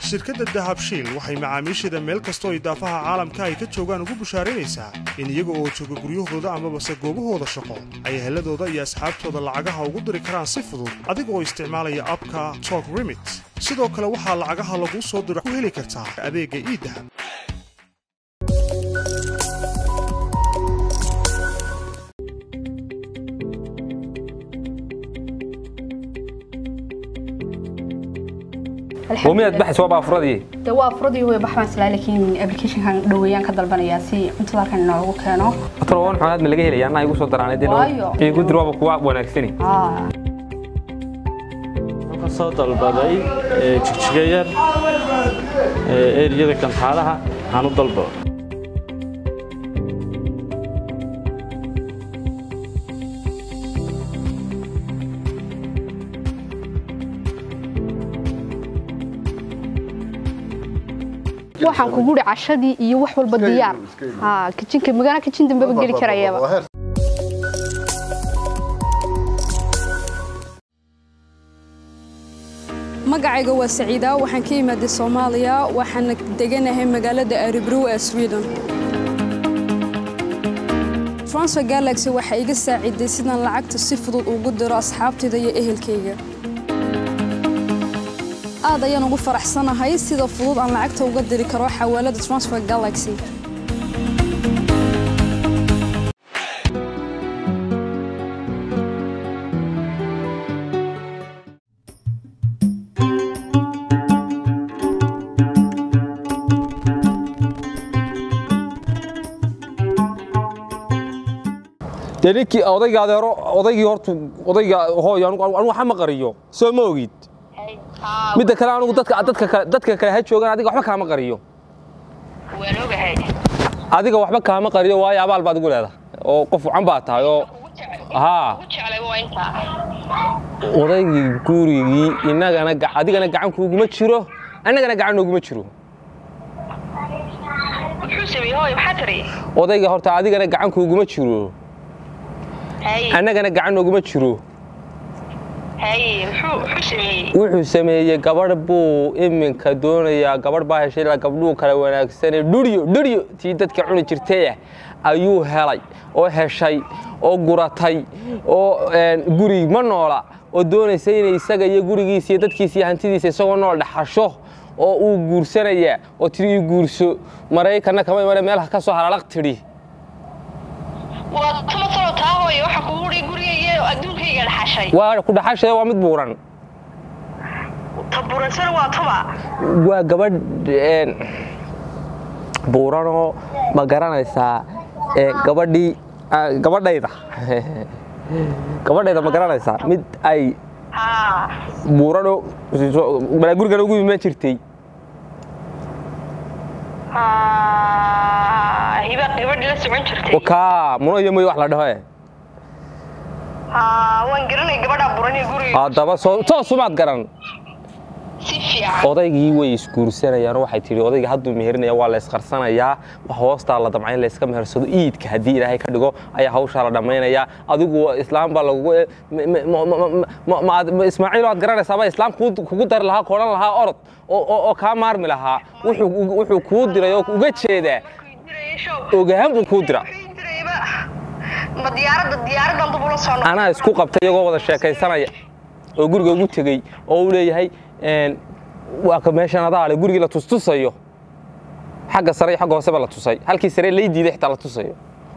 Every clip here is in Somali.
shirkadda dahabshiil waxay macaamiisheeda meel kastoo idaafaha caalamka ay ka joogaan ugu bushaaraynaysaa in iyaga oo jooga guryahooda amabase goobahooda shaqo ay heladooda iyo asxaabtooda lacagaha ugu diri karaan si fudud adiga oo isticmaalaya abka tok remit sidoo kale waxaa lacagaha laguu soo diro ku heli kartaa adeegga iidahab وميad baxays waa baafuradii de waa furadii way baxbaan silaa laakiin applicationkan dhaweeyaan ka dalbanayaa si cuntada halkan inoogu keeno taloban xoolaad ma laga helaya anaa igu soo daraan Waayo. igu dir waaba kuwa wanaagsani Ah, waxaan soo dalbaday ee, jigjiga yar ee, eriyada kantaalaha waxaan u dalba waxaan kugu hi cashadii iyo wax walba diyaar ha kijinka magana kijin dambeba geli karayaba magacayga waa saciida waxaan ka imaaday soomaaliya waxaana deganahay magaalada aribrow ee sweden transfer galaxy waxaa iga saaciday sidaan lacagta si fudud ugu diro asxaabtayda iyo ehelkayga aad ayaan ugu faraxsanahay sida fudud aan lacagta uga diri karo xawaalada transfer galaxy dee ninkii odayga adeero odaygii horta odayga hooyo anigu anigu waxa ma qariyo soo ma ogid midda kale anigu dadka dadka kale dadka kale ha joogaan adiga waxba kaama qariyo waan ogahay adiga waxba kaama qariyo waayo abaal baad igu leedahay oo qof wacan baa tahay oo haa ugu jeclay waa intaa odaygii gurigii inagana ga- adigana gacan kuuguma jiro annagana gacan nooguma jiro muxuu sameeyey hooyo maxaa tiri odayga horta adigana gacan kuuguma jiro haye annagana gacan nooguma jiro haye muxuu muxuu sameeyey wuxuu sameeyey gabadh buu iminka doonayaa gabadh baa heshay ilaa gabdhuhu kale wanaagsane dhuryo dhuryo tii dadka cuni jirtay ayuu helay oo heshay oo guratay oo een, guri ma noola oo doonaysa inay isaga iyo gurigiisa iyo dadkiisa iyo hantidiisa isagoo nool dhaxasho oo uu guursanaya oo tiri ii guurso maraykanna kama imane meelaha ka soo halalaq tidhi waa tuma talo taa hooyo waxa kugu dhi gurigayga iyo adduunkayga dhaxashay waa ku dhaxashaya waa mid buuran tabuuransana waa tuma waa gabadh een, buuranoo ma garanaysaa ee, gabadhii ah, gabadhayda gabadhayda ma garanaysaa mid ay haa buuranoo balaa gurigana ugu imaan jirtay haa hiba gabadhi la socon jirtay oo kaa muno iyo moy wax la dhaho eh haa waan garanay gabadhaa buran iyo guriga haddaba soo toosumaad garan si fiican odaygii way isguursanayaan oo waxay tidhi odayga hadduu meherinayaa waa la isqarsanayaa wax hoostaa la damca in la iska mehersado iidka haddii ilaahay ka dhigo ayaa hawshaa la dhammaynayaa adigu islaam baa lagugu m- m- m- m- ma- ma- ismaaciil waad garanaysaaba islaam kuu- kugu dari lahaa koodhan lahaa orod oo- oo oo kaa maarmi lahaa wuxuu wuxuu kuu diray oo uga jeedaa ogaan buu kuu dira ma diyaaradda diyaaradan dib ula soo noqon anaa isku qabtay iyagoo wada sheekaysanaya oo guriga ugu tegey oo uu leeyahay een, waa ka meeshan adaa le gurigii la tustusayo xagga sare iyo xagga hooseba la tusay halkii sare lay diiday xitaa la tusayo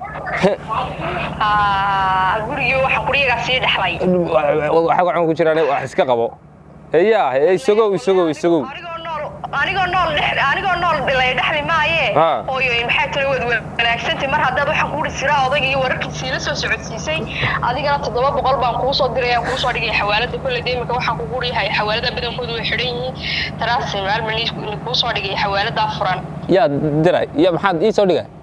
haa gurigii waxa quriyagaa sii dhexlay waxaa gacan ku jiraan wax iska qabo heyaa he isagow isagow isagow anigoo nool anigoo nool dhex anigoo nool dhilay dhexli maaye Haa. hooyo maxay tiri waad wanaagsantay mar haddaad waxaan kugu dhisiraa odayga iyo wararkiisii la soo socodsiisay adigana toddoba boqol baan kuu soo diray aan kuu soo dhigay xawaalada kolley dee imika waxaan kugu dhihay xawaalada badankoodu way xidhan yihiin taraasi maalman kuu soo dhigay xawaaladaa furan yaa diray ya maxaad ii soo dhiga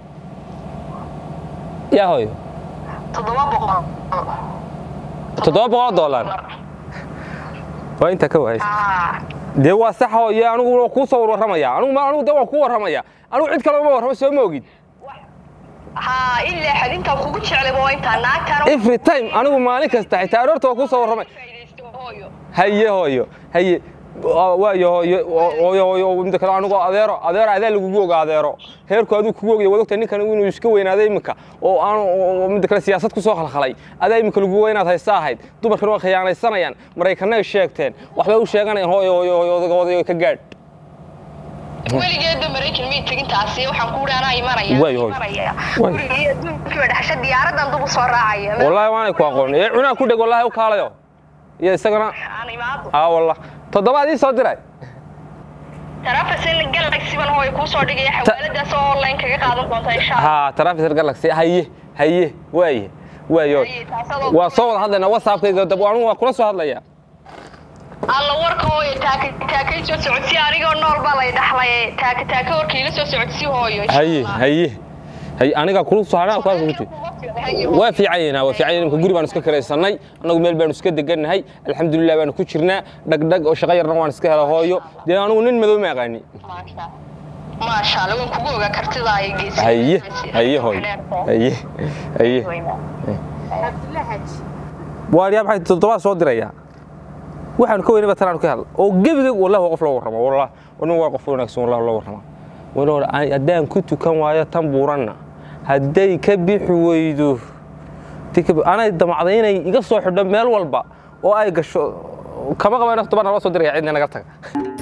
yaa hooyo toddoba boqol toddoba boqol dollar waa inta ka waaysa haa dee waa sax hooye anigu waa kuu soo warramaya anigu ma- anigu dee waan kuu warramaya anigu cid kale uma warramo soo ma ogid haa ilaa xadintaan kugu jeclay waa intaa naagtaan every time anigu maalin kasta xitaa aroorta waa kuu soo warramay faa'iidaysto hooyo haye hooyo haye waayo hooyo hooyo mida kale anigu adeero adeero adaa lagugu oga adeero heerku aduu kugu ogaya waad ogtahay ninkan inuu iska weynaaday iminka oo aan mida kale siyaasad ku soo khalkhalay adaa iminka lagu weynaad haysta ahayd dumarkan waa khiyaanaysanayaan maraykanay sheegteen waxbay u sheeganayaan hooyo hooyo hooyo odaga odayo ka gaadh weligeedba maraykan may tegin taasi waxaan ku anaa imanaya Way, way. imanaya Way. gurigii adduunkiiba dhexasha diyaaradan dub u soo raacaya wallaahi waanay ku aqoon ee cunaa ku dheg wallaahi u kaalayo iyo isagana aan imaado aa wallah toddobaad ii soo diray tarafasin galaxy ban hooy kuu soo dhigaya xawaaladaas oo online kaga qaadan doonta insha Allah ها ترافيسر جالكسي هيه هيه واي وايو Haye, taasoo- waa soo wada hadlayna whatsappkayga dab anigu waa kula soo hadlaya alla warka hooyo taaka taakay soo socodsi anigoo nool baa lay dhaxlay taaka taaka warkii la soo socodsi hooyo insha haye Allah. haye haye aniga kula soo hadlaya ku jirta Haye, waa fiicayna waa fiicayna imka guri baan iska karaysanay anagu meel baan iska degannahay alxamdulilah baan ku jirnaa dhagdhag oo shaqo yarna waan iska hela hooyo dee anigu nin madow ma aqaani maasha maasha Allah waan kugu ogaa kartida ay geysay haye haye hooyo haye haye waa yaa maxay toddobaad soo diraya waxaan ka weynaba tanaan ka hadla oo gebiga wallahi waa qof loo warramo wallahi nin waa qof wanaagsan wallahi loo warrama walow haddaan ku tukan waayo tan buuranna hadday ka bixi weydo ti ka bi- anay damacday inay iga soo xidho meel walba oo ay gasho kama qaba in toban nala soo diraya cidna naga taga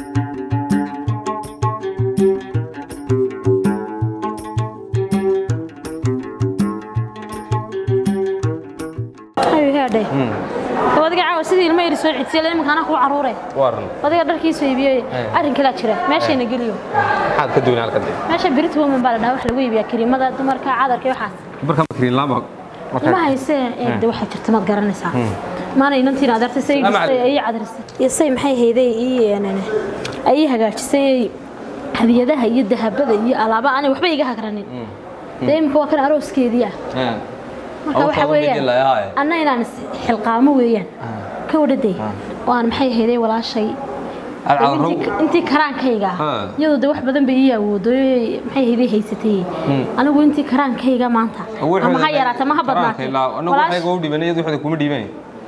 ayuu heedhay adiga caawa sidii ilma yari soo cidsiya iminka anaa kuu caruure waaran adiga dharkiisu iibiyey arrin kalaa jira meeshayna geliyo maxaad ka duwan halkan meesha birit woman baa la dhaha wax lagu iibiyaa kariimada dumarka cadarka iyo waxaas marka makriin lama ima haysee eegde waxaa jirta maad garanaysaa maana inantiin adeertay say Salaam dhistay calaykum. ayay cadarisay iyo say maxay hayday ii ayay hagaajisay hadiyadaha iyo dahabada iyo alaaba aanay waxba iga hagranin dee imika waa kan arooskeedii ah marka waxa weeyaan anna inaan is xilqaamo weeyaan ka wadhaday oo aan maxay hayday walaashay intii- intii karaankayga Ha. iyadoo de wax badan bay ii awoodo maxay hayday haysatay anigu intii karaankayga maanta ama ha yaraata ma ha badnaatay Walaash- u dhibanay wixda kuma dhibanay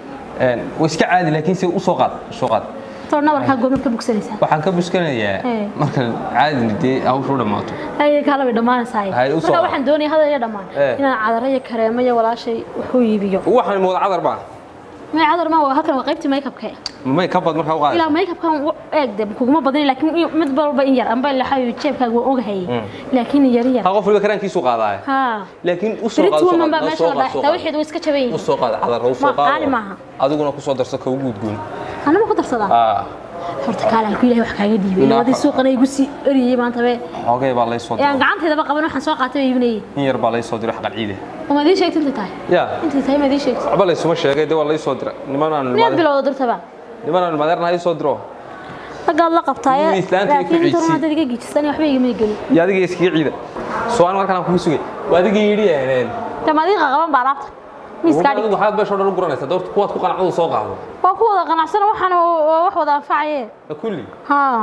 een way iska caadi laakiin si u soo qaad soo qaad too nabarkaa goobnad ka bogsanaysaa waxaan ka buskanayaa Ee. marka caadi dee hawshu dhamaato haye kaala bay dhammaanaysaa Hay, u soo marka qaad. waxaan doonaya hadal iyo dhammaan Ee. inaan cadaro iyo kareemo iyo walaashay wuxuu iibiyo waxaan mooda cadar baa may cadar ma waa halkan waa qaybtii makeupka may ka bad markaa u qaad ilaa makeupkan u eeg de kuguma badan laakiin in- mid walba in yar amba laxayo jeebkaaga waan ogahayay laakiin yar yar ha qof waliba karaankiisu qaadaay ha laakiin u soo qaad birit soo woman baa qaad meesha la dhaxtaa waxeedu way iska jaban u yihiin soo qaad cadar u soo Ma- qaali qaad maaha. adiguna ku soo darso ka ugu gudgoon anama ku darsadaa ah horta kaale halku ilaahay wax kaaga dhiibay Ilaa- wadii suuqana igu sii eriyay maanta be xoogay baa lay soo ee aan diray gacanteedaba qaban waxaan soo qaatay oo iibinayay in yar baa lay soo diray xaqal ciide ma idii sheegtay intay tahay ya intay tahay ma idii sheegtay waxba laysuma sheegay dee waa lay soo diray nimanaan miyaad bilowda dirtaba nimanaan madeerna soo diro raggaad la qabtaaye Nin islaanta ay ku laakiin intan ciidsi. haddaad iga giijisani waxba igama gelin iyo adiga iskaga ciida soo aan markaan kugu sugay waa adiga yidhi aaneen tamaadiiqa qaban baa alaabta miiskaa dhig waxaad beesho dhan u guranaysaa doorta kuwaad ku qanacdu soo qaado waa ku wada qanacsana waxaana waa wax wada anfacaye kulli haa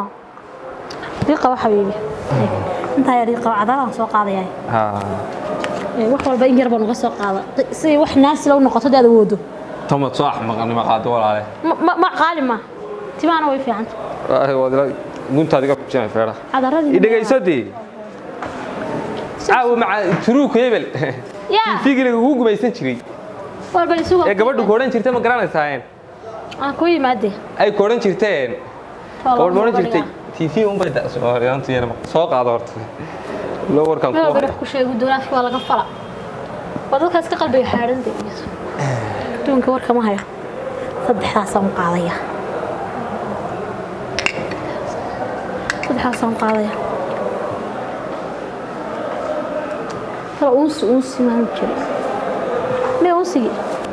riiqa waxa weeye intaa yaa riiqa cadaalaan soo qaadaya ha wax walba in yar baan uga soo qaada si wax naasila u noqoto dee aad awoodo tamad soo axmaqnimo qaado walaale Ma- ma ma qaali ma timaana way fiicanta guntaad iga kujinay feeraha cadaradii idhegayso dee caawa maca turuuku hebel yaa fiigiliga ugu gumaysan jiray walba isugu ee gabadhu ku odhan jirtay ma garanaysaayeen aan ku yimaade ay ku odhan jirteen gabadh ma odhan jirtay tv unbay dasooriyaantuyana soo qaado horta loo warkan meel ku walba wax ku sheegu doonaafki waa laga fala waa dadkaas ka qalbiga xaadhanta adduunka warka ma hayo saddexdaasaan u qaadaya saddexdaasaan u qaadaya kala unsi unsi maan jiro mee unsigi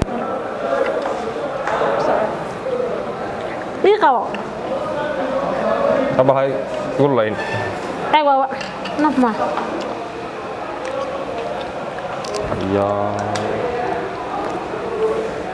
ii qabo kabahay gurlayn eeg waa naf maa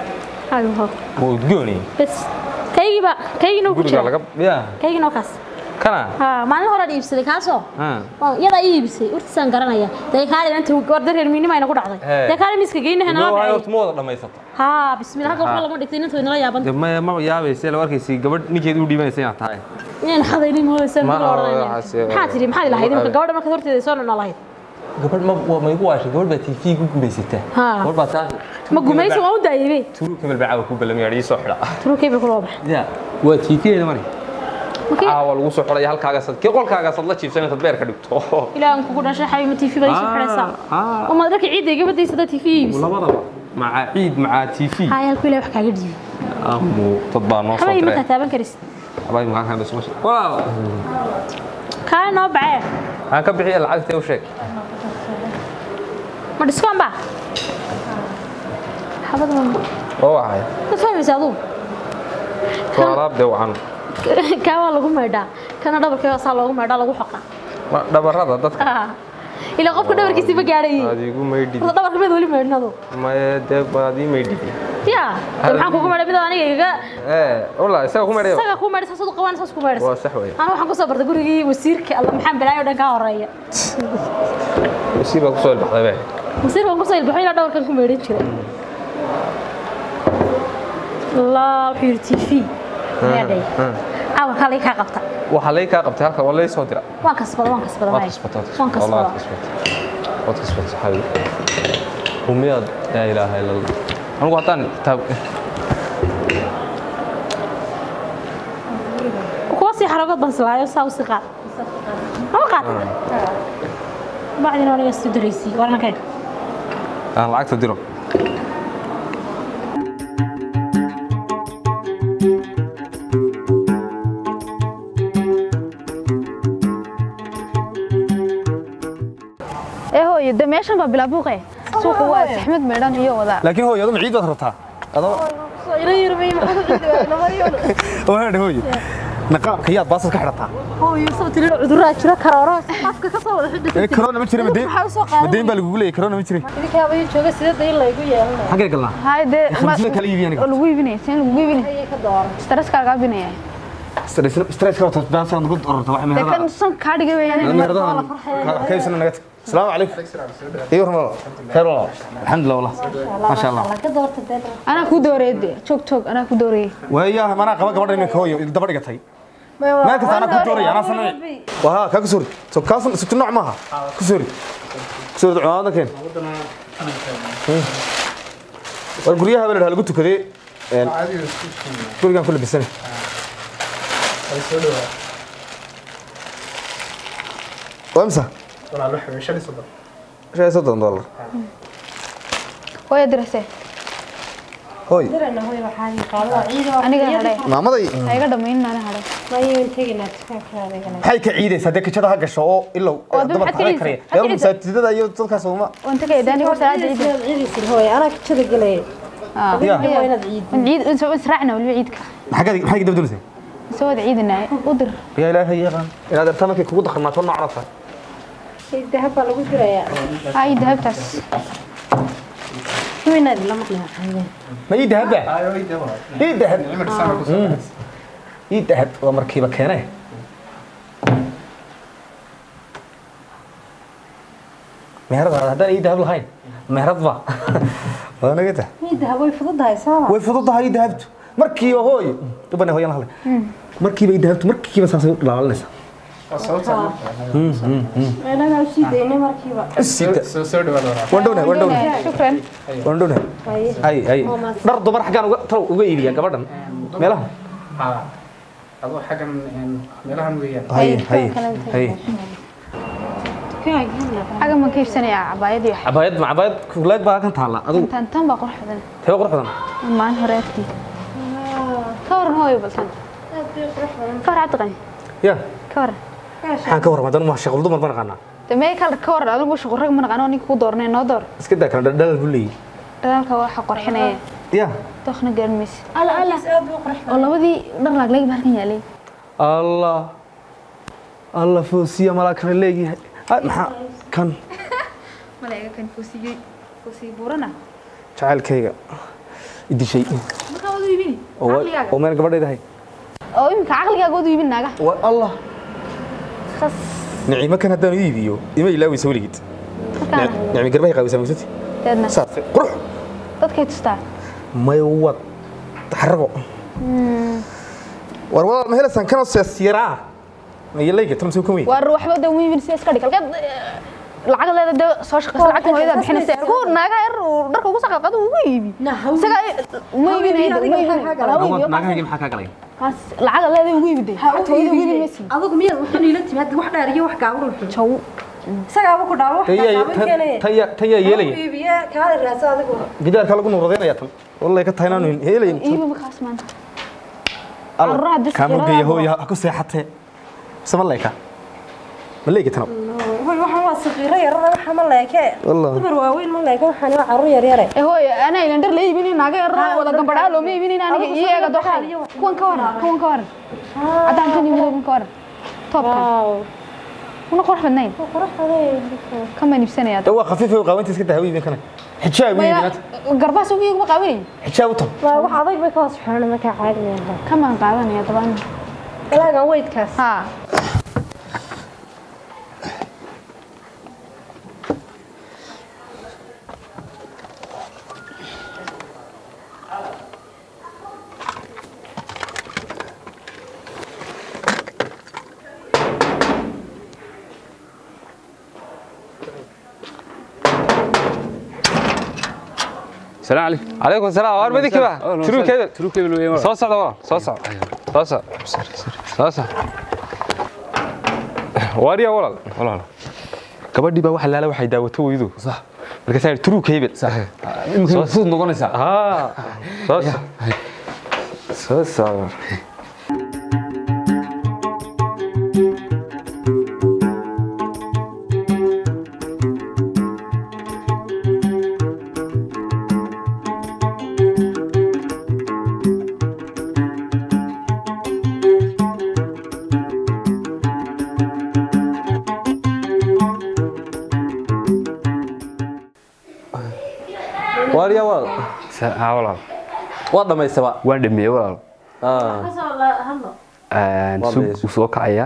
ma udgooni bes kaygiiba kaygina ku guriga jira laga ya kaygina waa kaas kana haa maalin horaan iibsaday kaasoo Ha. Waa- iyadaa ii iibsay urtiisaan garanaya dee kaali inta warda reer miinimayna ku dhacday Hee. dee kaali miska geynaha Ilmo nala waxay dhacay horta ma wada dhammaysata haa bismillah halka waxba lama dhigtay inanta way nala yaaban de ma ma yaabayse la arkaysay gabadh ninkeed u dhiibanaysa inaad tahay inaan xadaynin mooysan Ma- kula odhanayna waxaas- maxaa tiri maxaa lahayd imka gabadha markaad horteeda soo nana lahayd gabadh ma waa- ma igu waashay gabadh baa tv ku gumaysataa Ha. gabadh baa taas ma gumaysi waa u daayebe turu kamel baa caawa ku balamiyaa ii soo xidha turukey bay kula bax ya waa tv-eeda mari Markii- caawa lagu soo xidhaya halkaaga sad kii qolkaaga sad la jiibsan intaad beerka dhigto ilaahan kugu dhashay xabiima tv baa isu xidhaysaa ah. oo maad dharka ciidda iga badaysa dad tv iibisa labadaba maca ciid maca tv haa halku ilaah wax kaaga dhiibi amu dad baa noo soo xabiib diray markaa taaban karisid abay maxaa kan bas walaal kaa noo bacee aan ka bixiya lacagta u sheeg ma dhiskoon baa xabad ma oo waxay ma fahmaysa aduu waa alaab de wacan kaa waa lagu maydhaa kana dhabarkee saa loogu maydhaa lagu xoqaa waa dhabarada dadka Ah. ilaa qofka dhabarkiisii ma gaadhay aad igu maydhid horta dhabarka meed weli maydhnadu maye dee baad ii maydhid ya dee maxaan kugu maydhay midoo aniga igaga ee wallaahi isaga ku maydhayo isaga kuu maydhay saasad u qabaan saas ku maydhaysa waa sax weeye aniga waxaan kusoo bartay gurigii wasiirka alla maxaan balaayo dhan kaa horeeya wasiir baa kusoo ilbaxday be wasiirka waan kusoo ilbaxo ilaa dhabarkan ku maydhan jiray allah wuxuu yidhi tv meedhay caawa kaa lay kaa qabta waxaa lay kaa qabtay halka waa lay soo dira waan kasbada waan kasbada waad maya. kasbatay waan wallahi waad kasbada kasbatay waad kasbatay saxaabi rumiyaad laa ilaaha ila allah anigu haddaan kitaab kuwa sii xaragood baan silaayo saa u sii qaad ama qaad bacdina aniga isu daraysiy warnankay aan lacagta diro ee hooyo de meeshan baa bilaabuuqe suuqa waa saxmad meedhan iyo wadaa laakiin hooyo aduma ciid baad rabtaa adoo ila yirmay waadhe hooyo naqaabka yaad baasad ka xidhataa hooyo sabti loo cuduraa jira karooro afka ka soo wada xidhay ee corona ma jira madeyn Waxaa u soo qaadan. madeyn baa lagugu leeyay corona ma jira idinkaaba ii jooga sidada in laygu yeelanayo xaggee galnaa hay dee khamsada kala iibiya aniga oo lagu iibinaya seen lagu iibinaya ayay ka dooran stress kaaga binaya stress ka wata baasad nagu ororta wax de kan meherada san kaa dhigay weeyaan meheradahan kaysana naga tag السلام عليكم ايوه والله خير والله الحمد لله والله ما شاء الله ka doorta dee anaa ku dooreey de joog joog anaa ku dooreeyay ويا ما قبل قبل انك هو دبا دغتay ما كنت انا كنت دوري انا سمعي وها كاك سوري سو كاس ست نوع معها كسوري كسوري عوانك كين والغريها بل هلغو تكدي ان غريغان كل بسنه وامسا شاي صدق دولار hooya dirase هوي dirana hooyo waxaa ii qaadada ciido aniga hadhay maamaday ha iga dhamaynin ana hadhay mayin tegina dukaanka adeegana maxay ka ciidaysaa dee kajada ha gasho oo ilow Oo dad dumarka maxaad ka kale ciidaysaa? kariya Maxaad ka reer masaajidada iyo dadkaas uma waan tagay daani ko salaada ciida ciidaysin hooyo anaa kajada galay ah Ya. waa inaad ciid waan ciid waan israacna waliba ciidka maxaa maxay dab dulisay soo wada ciidinaa u dir yaa ilaahay yaqaan inaad artaa markay kugu dhaqmaato nooc aragtaa dahab baa lagu dirayaa ay dahabtaas inaad la maqli waxaa ma ii dahaba ii dahab Mm. ii dahab waa markiiba keenay meherad haddaan ii dahab lahayn meherad ba waa naga tah dahab way fududahay saaba way fududahay ii dahabtu markiiba hooy dubane hooyan hadlay markiiba ii dahabtu markiiba saasay u dhalaalinaysaa meelaha usii daynay markiiba sida waan dhownahay waan dhownahay shukran waan dhownahay ay ay dhar dumar xaggaan uga talow uga iibiyaa gabadhan meelaha adoo xaggan meelahan weeyaan hay hay hay xaga ma ka iibsanayaa cabaayad iyo cabaayad ma cabaayad kulaag baa kan taala adigu tan tan baa qurux badan tee qurux badan maalin hore agtii ka waran hooyo baltan ka war cabdiqani ya ka waran maxaan ka warrama haddana ma shaqul dumar ma naqaanaa de mee kal ka waran adigu shaqo rag ma naqaan oo ninka ku doornay noo door iska daa kala dhalal buu leeyahy dhalaalka waxa qorxinaya ya dookna garan mayse ala ala oo labadii dhar laagleeg baa halkan yaalay allah allah foosiya malaa kana leeyahay Ay, maxaa kan malaga kan foosiyey foosiy buurana jacaylkayga idishay markaa wadu iibini oo wa- oo meel gabadhaydahay oo imika caqligaaga wadu iibin naaga Wa- allah khas niciimo kan haddaan u iibiyo ima ilaaweysa weligeed markaana nicmi garbahay qaawisaa magsati deedna saas qurux dadkay tustaa may wad xarago war walaal ma helaysaan kanoo seesyaraa mayalayga tan soo kan weyn waa waxba de wiibin si iska dhig halkeed lacag leeda de soo shaqaysa lacagta hooyada bixinaysa ergu naaga yar uu dharka ugu saqaqado ugu iibi isaga ma iibinayda ma iibinayda naagahayga maxaa kaa galay lacag leeda ugu iibide lacagta hooyada ugu iibi maysi adigu miyaad wuxuu niila timaad wax dheer iyo wax gaaban wuxuu jaw isagaaba ku dhaabo wax gaaban keenaya tan yaa yeelaya iibiye kaada raasa adigu gidaarka lagu nuuradaynayaa tan wallay ka tahay inaanu heelayn iibi markaas maanta carruuraha dis kaamugeeya hooya ha ku seexatee mise ma leeka ma leegi tano way waxaan waa saqiiro yarada waxa ma leeke Wallah. dumar waaweyn ma leeke waxaan waa carruur yar yare ee hooy ana ilan dhar la iibinin naaga yar wada gambadhaa looma iibinin aniga iyo eega doxaal kuwan ka waran kuwan ka waran cadaankan iyo midowgan ka waran toobkan una qurux badnayn kama iibsanaya waa khafiif oo qaawanta iska dahawi iibin kana xijaab u iibin garbaas ugu iguma qaawinayn xijaab u tan waa wax adag bay ka hoos xirana markaa caadi maaha kamaan qaadanaya dabaan ilaagan weydkaas ha السلام عليكم عليكم السلام waar madinkiiba turuu keeda تروك كيبل وين soo socda walaal soo soco soo soco soo soco waariya walaal walaal gabadhii baa waxa laala waxay daawato weydu sax markaasaa yidhi turuu keybel sax يمكن فوت نقولنا haa soo soco soo soco waariya walaal haa walaal waa dhammaystaba waan dhameeyey walaal Ah, hadlo Een, Waa suuq dhameeyey. uu soo kacaya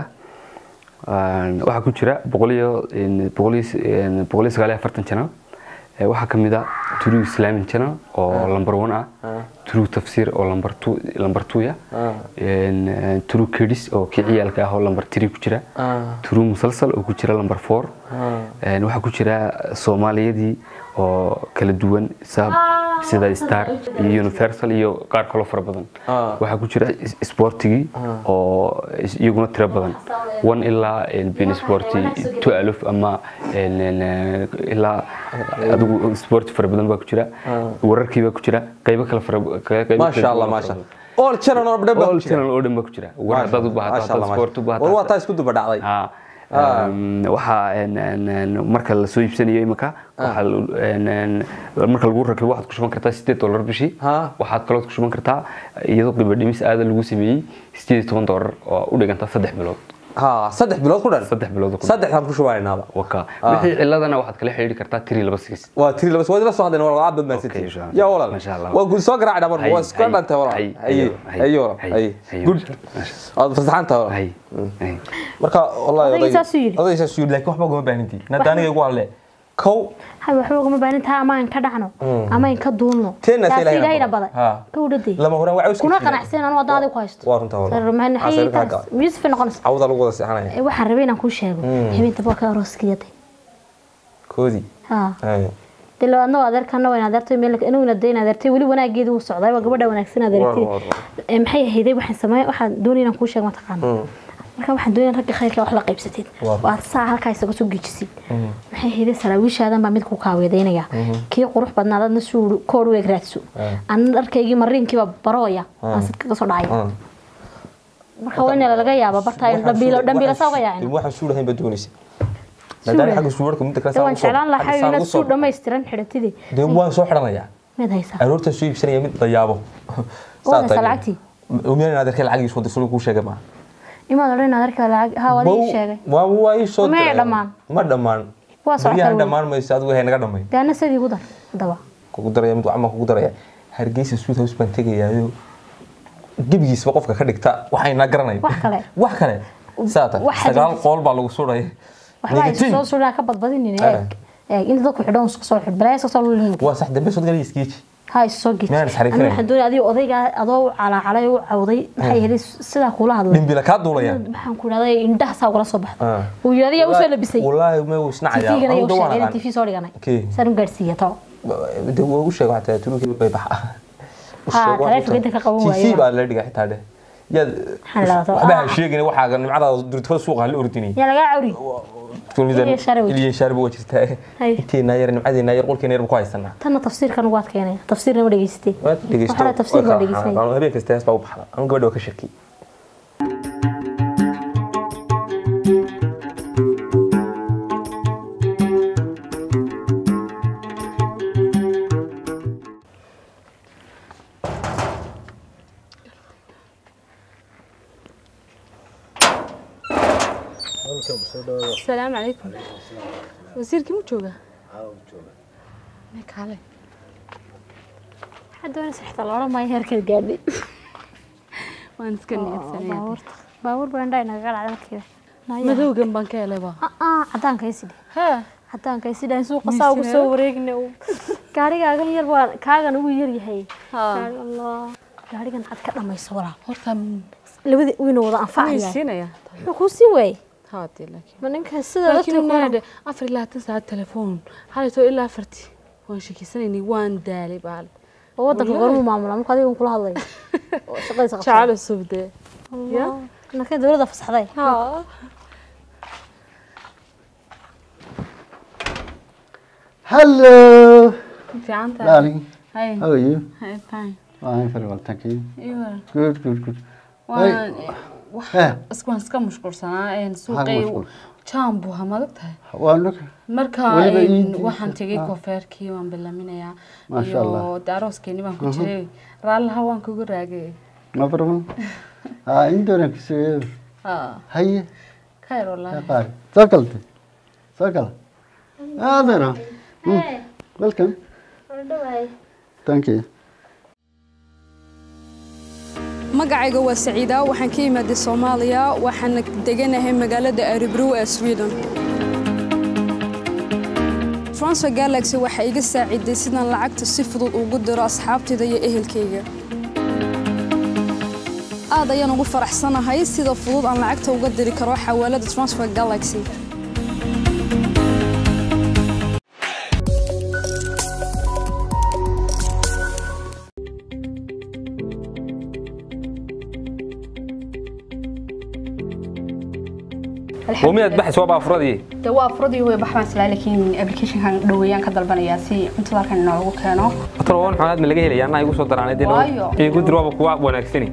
Een, waxaa ku jira boqol iyo een, boqol iyo een, boqol iyo sagaal iyo afartan channel Ee, waxaa ka mid ah true islamic channel oo number one ah true tafsir oo number two number two ya Een, een, true kids oo kii ciyaalka ah oo number three ku jira true musalsal oo ku jira number four Een, waxaa ku jira soomaaliyadii oo kala duwan sab sida star iyo universal iyo qaar kaloo fara badan waxaa ku jira is- sportigii oo is- iyaguna tiro badan one ilaa ben sporti two aluf ama een, een, een, ilaa adigu sport fara badan baa ku jira wararkii baa ku jira qaybo kale fara qaybo maasha kala allah duwan maasha fara badan. all channel oo dhan baa all ku jira channel oo dhan baa ku jira war haddaad u baahato Maasha haddaad Allah, sport u maasha. baahato war waa taa isku duba dhacday Ah. Ehm, waxaa een, een, een, marka la soo iibsanayo imika waxaa la- een, een, marka lagu rakibo waxaad ku shuban kartaa sideed dollar bishii waxaad kaloo ku shuban kartaa iyadoo qiimo dhimis aada lagu sameeyey sideed iyo toban dollar oo u dhiganta saddex bilood ha saddex bilood ku dhan saddex bilood ku saddexdaan ku shubanaynaba waka Ah. wixii ciladana waxaad kala xiriiri kartaa tiri laba sigis waa tiri laba waa la soo hadlayna walaal aad baad mahadsantihiin yaa walaal waa guud soo garaac dhabar waa isku dhantay walaal haye haye walaal haye good aad fasaxanta walaal marka wallahi Odayga saas u yidhi. odayga saas u yidhi laakiin waxba kuma baahnidii nada aniga igu hadle kow haba waxba ugama baahin taha ama aan ka dhacno Mm. ama aan ka duulno Teena Taasi ilaahay ilaahayna badan. baday Ha. gawdhadii lama horaan waa kuna qanacsan anu hadda adiga ku haysto waa runta walaal maxay miis fi noqonaysa cawda lagu wada seexanaya Eh, waxaan rabay inaan kuu sheego Mm. habeenka waa ka arooskiyada koodii ha haye dee loo adna adeerkana waa adeertay meel inuu dayn adeertay weli wanaageedu wuu socday waa gabadha wanaagsan adeertay War, war, Eh, maxay ahayday waxaan sameeyay waxaan doonay inaan kuu sheego mataqaana Mm. marka waxaan doonay ragga khayrka wax la qaybsatid War. waad saa halkaa isaga soo gejisid Mhm. maxay ahayday saraawiishaadan baa mid ku kaaweedaynaya Mhm. kii qurux badnaa adna suu koor weeg raadso Ah. anna dharkaygii mariinkiiba barooya Ah. aan sad kaga soo dhacay Ah. marka waa in laga yaaba barta in dhambiilo dhambiilo saa uga yaacin waxaan suulahayn baad doonaysa Suulahay. maadaama xagga suularka midda kale dee waan jeclaan lahaa inaad suu dhammaystiran xidhatidii dee waan soo xidhanayaa mid haysaa aroorta soo iibsanaya mid dayaabo waa haysaa lacagtii umiyaan inaad arkay lacagiisu wada suuliga kuu sheegay maaha imaad odhan inaad arkaa lacag haa waad ii sheegay waa waa ii soo Ma diray. dhammaan. ma dhammaan Waa socota baryahan weli. dhammaan mayso adigu hay naga dhamay dee anna sidii ugu dar haddaba kugu daraya mid wacma kugu daraya hargeysa suud house baan tegayaayo gebigiisba qofka ka dhigta waxayna garanay wax kale wax kale saata waxaa sagaal jirta- qool baa lagu sudhay waxba ay Negative. soo suraa ka badbadinin Ah. eeg eeg inta dadku xidhan isku soo xidh balaa iska soo lulin waa sax dambe soo galay iskeeji ha is soo gid Meel is xariifinaya. aniga waxaan doonaya adiga odaygaa adoo calaacalay u cawday maxay helay sidaa kula hadlay dhimbila kaa duulayaan maxaan ku idhahday indhaha saa ugala soo baxda Ah. uu yidhi adiga usoo labisay wallaahi ma uu isnacayaa tv-gana Anigu igu dawaan sheegay aqaan. tv soo dhiganay Kee. saan u gaadhsiiya to de waa u sheeg xataa turunkii bay baxa Ha, taleefanka inta ka qaban waayo. tv baa la dhiga xitaa dhe yaad Maxaa la dhahdaa? waxba ha sheegin waxaaga nimcada durtufada suuqa ha la ordini yaa lagaa cawri Iliya Sharawi. iliya shaarbi waa jirtaa Hay. inteena yar nimcadeena yar qolkeena yar ku haysanaa tanna tafsiirkan ugu adkeynaya tafsiirna ma dhegeysatay waad dhegeysto Waxaa la tafsiir baa dhegeystay Waan habeen kasta hees baa u baxda anu gabadha waa ka shaki السلام عليكم وزيركي مو جوجا كالي waxaa doonaysa xitaa loodhan maayo heerkeed gaadhay waan iska niyadsanaya baabuurta baabuur baa indhaha inaga dhacday markiiba madowgan baan ka helay baa cadaanka isidhi hee cadaanka isidhi suuqa saa ugu soo wareegna gaarigaagan yar baa kaagan ugu yar yahay Gaari- allah gaarigan cad ka dhamayso walaa horta labada wayna wada anfacaya siinaya wuxuu kuu sii waayey haadii laakiin ma ninkan sida laakiin dadka naade afar iyo labaatan saacad telefoon xalayto ilaa afarti waan sheekeysanaynay waan daalay baal oo wadanka gormu maamula marka adiga kula hadlayo oo shaqadiisa qabsan. jacayl cusub dee Allah. markay dowladda fasaxday Hello. fiican tahay Darling. Hi. How are you? Hi, fine. I'm very well, thank you. You are? Good, good, good. waan Eh. iskuwaan iska mashquulsanaa een Maxaa suuqay mashquul? jaan buu hamadog tahay Waa look. marka Weliba een, iintiisa. waxaan tegay Ah. koofeerkii waan bilaminayaa Masha Allah. iyo de arooskeeni baan ku Mhm. jiray raallaha waan kugu raagay No problem. Ah, indoran kisu. Ah, Haye. khayr wallaahi Qaar. Soo galte. Soo gal. Ah, there. Hmm. Welcome. Thank you. magacayga waa saciida waxaan ka imaaday soomaaliya waxaana deganahay magaalada aribrow ee sweden transfer galaxy waxaa iga saaciday sidaan lacagta si fudud ugu diro asxaabtayda iyo ehelkayga aad ayaan ugu faraxsanahay sida fudud aan lacagta uga diri karo xawaalada transfer galaxy ومياد بحث وابا افرادي de waa afradii way baxbaan islaa laakiin applicationkan dhoweeyaan ka dalbanayaa si cuntada halkan inoogu keeno talo waan xoolaad ma laga helaya anaa igu soo daraanay dee Waayo. igu dir waaba kuwa wanaagsani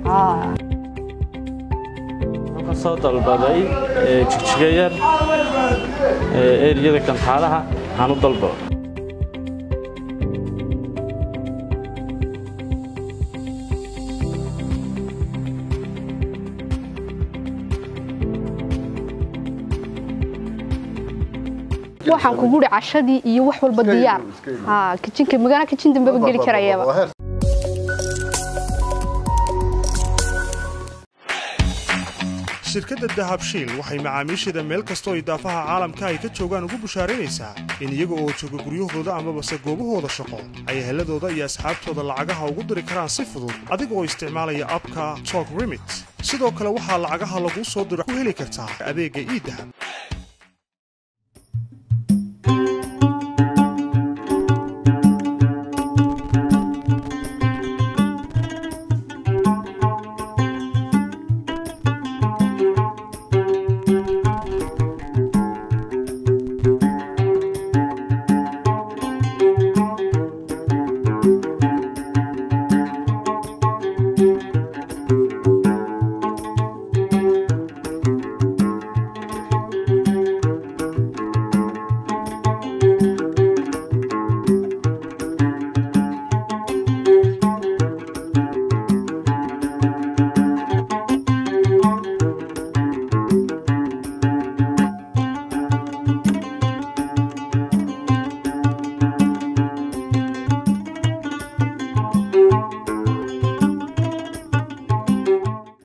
ka soo dalbaday ee, jigjiga yar ee, eriyada kantaalaha waxaan u dalbaday waxaan kugu uri cashadii iyo wax walba diyaar ha kijinka magana kijin dambeba geli karayaba shirkadda dahabshiil waxay macaamiisheeda meel kastoo idaafaha caalamka ay ka joogaan ugu bushaaraynaysaa in iyaga oo jooga guryahooda amabase goobahooda shaqo ay heladooda iyo asxaabtooda lacagaha ugu diri karaan si fudud adiga oo isticmaalaya abka tok remit sidoo kale waxaa lacagaha laguu soo diro ku heli kartaa adeegga iidahab